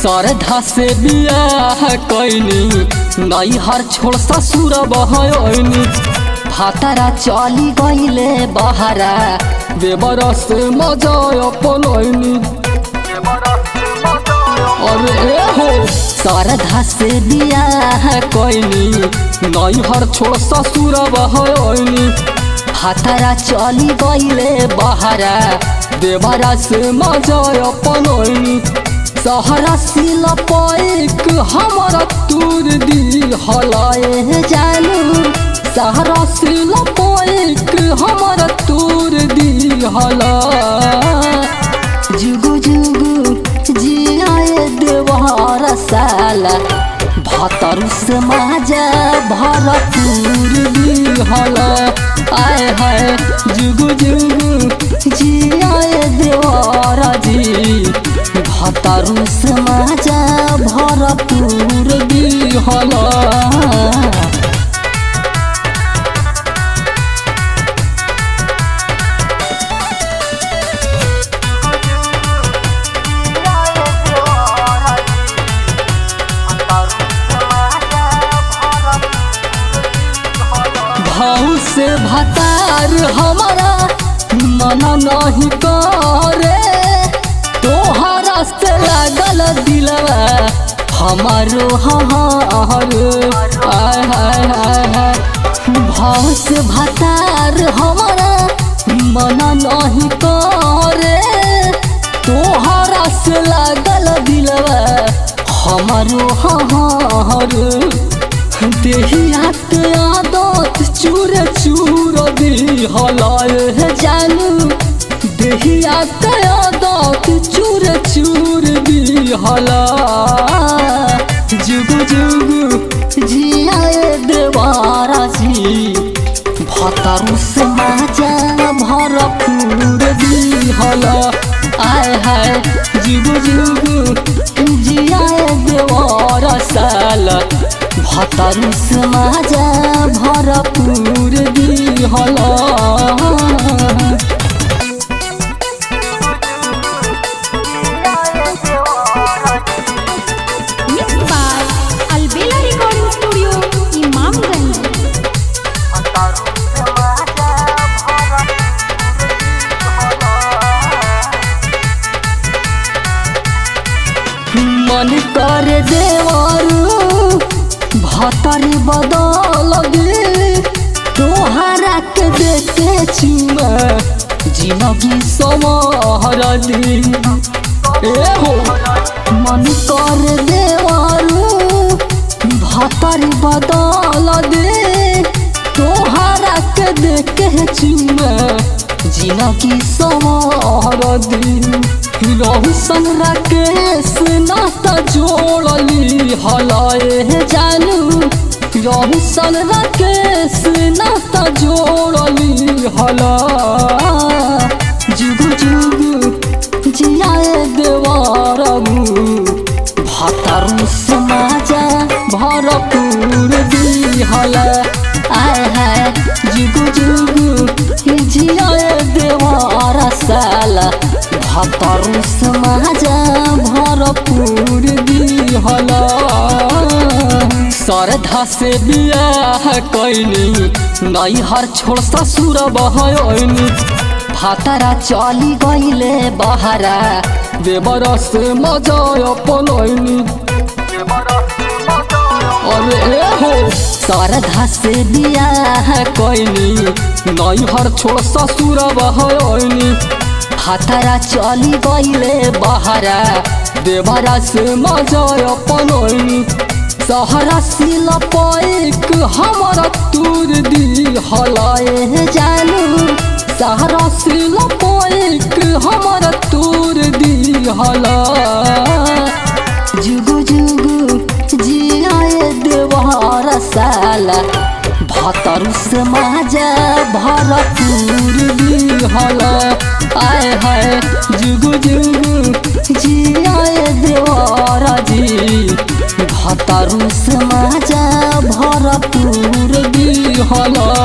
श्रद्धा से बियाह कैनी नैहर छोड़ ससुर बहनी भातारा चली गईले बहारा देवर से मजा अपनैनी अरे ए हो श्रद्धा से बियाह कैनी नैहर छोड़ ससुर बहनी भातारा चली गईले बहारा देवरा से मजा अपनैनी सहरा सिल पैक हमारा तूर दी हलाए जानू सहरा सिल पैक हमारा तूर दी हला जुगु जुगु जियाए देवार साला भतरु समाज भरपूर दी हला आय हाय जुगु जुगु जियाए देवार जी भतरु समाज भरपूर दिहला भाव से भतार हमारा मना नहीं करे तोहरा से लागल दिलवा हमारो हहार आय हाय हाय हाय भाव से भतार हमारा मना नहीं करे तोहरा से लागल दिलवा हमारो हहार देहिया के आदत चूर चूर दी हलाए जानू देहिया के आदत चूर चूर दी हला जुग जुग जियाए देवारा जी भतरु समाजा भरपूर दी हला आय हाय जुग जुग जियाए देवारा साला भतरु समाज भरपूर दिहला Mixed by Albela Recording Studio, Imamganj. मन कर देवरू भतरी बदल गे तोहरा के देखे चुमा जिनगी समहर दी ए हो मन कर देवरू भतरी बदल दे तोहरा के देखे चुमा जिनगी समहर दी रहु संगरा केस नाता जोड़ली हलाए जानू रहु संगरा केस नाता जोड़ली हला जुगु जुगु जियाए देवारबू भतरु समाज भरपूर दिहला आय हाय जुगु जुगु जियाए देवार साला भतरु समाज भरपूर दिहला श्रद्धा से बियाह कैनी नैहर छोड़ ससुर बहनी भातारा चली गईले बहारा देवर से मजा अपनैनी अरे ए हो श्रद्धा से बियाह कैनी नैहर छोड़ ससुर बहनी भातारा चली गईले बहारा देवरा से मजा अपनैनी सहरा सिल पैक हमारा तूर दी हलाए जानू सहरा सिल पैक हमारा तूर दी हला जुगु जुगु जियाए देवार साला भतरु समाज भरपूर दिहला आय हाय जुगु जुगु जियाए देवार जी भतरु समाज भरपूर दिहला